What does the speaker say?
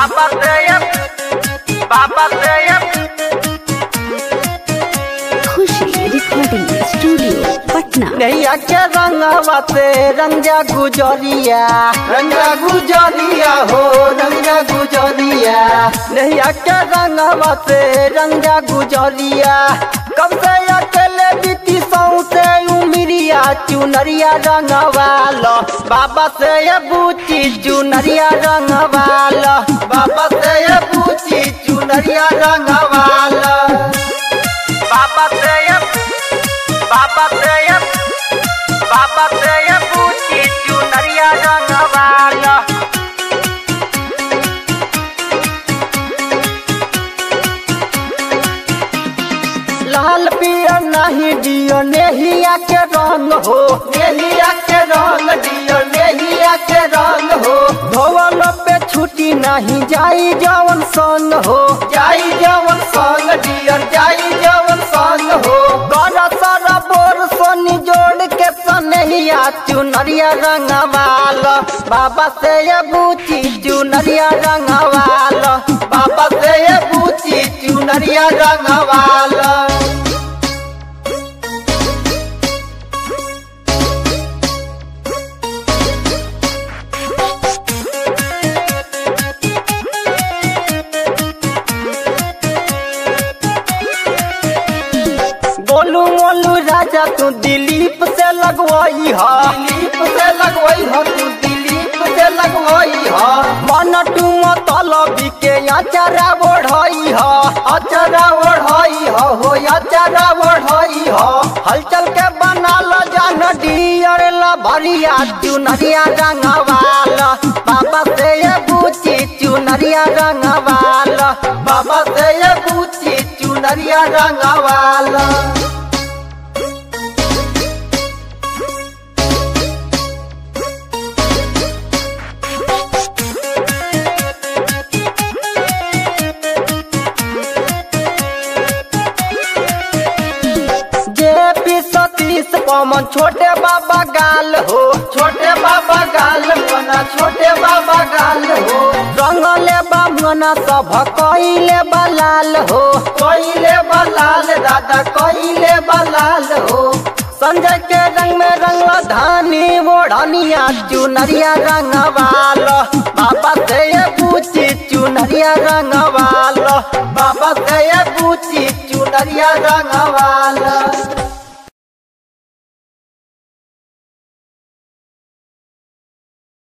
बाबा से बाबा से खुशी रिकॉर्डिंग स्टूडियो पटना नैया के रंगवा से रंगा गुजरिया रंगा गुजरिया हो रंगा गुजरिया नैया के रंगवा से रंगा गुजरिया कब से अकेले बीती सौसे उमिरिया चुनरिया रंगवाल बाबा से ये बूची चुनरिया रंगवाल बाबा से ये बूची चुनरिया रंगवाल बाबा से ये बाबा से ये बाबा से ये पूछी चुनरिया रंगवाला लाल पियर नहीं दियो नेहिया के रंग हो नेहिया के रंग दियो नेहिया के रंग हो धोवल पे छुट्टी नहीं जाई जवन संग हो जाई जवन संग दियर जाई जवन संग हो गरा सारा बोर सोनी जोड़ के सनहिया चुनरिया रंगवाल बाबा से ये बूची चुनरिया रंगवाल बाबा से ये बूची चुनरिया रंगवाल बोलू मोलू राजा तू दिलीप से लगवाई हा दिलीप से लगवाई हा तू दिलीप से लगवाई हा मन टू मतलबी के अचारा बढ़ाई हा अचारा बढ़ाई हा हो अचारा बढ़ाई हा हलचल के बना लो जान डियर ला भरिया चुनरिया रंगवाल बाबा से ये बूची चुनरिया रंगवाल बाबा से ये बूची चुनरिया रंगवाल जे पी सतीश पवन छोटे बाबा गाल हो छोटे बाबा गाल बना छोटे बाबा गाल हो रंगले बामना सब कइले बलाल हो कइले बलाल दादा कइले बलाल हो संजय के रंग में रंग धानी मोढ़निया चुनरिया रंगवाल बाबा से ये पूछी चुनरिया रंगवाल बाबा से ये पूछी चुनरिया रंगवाल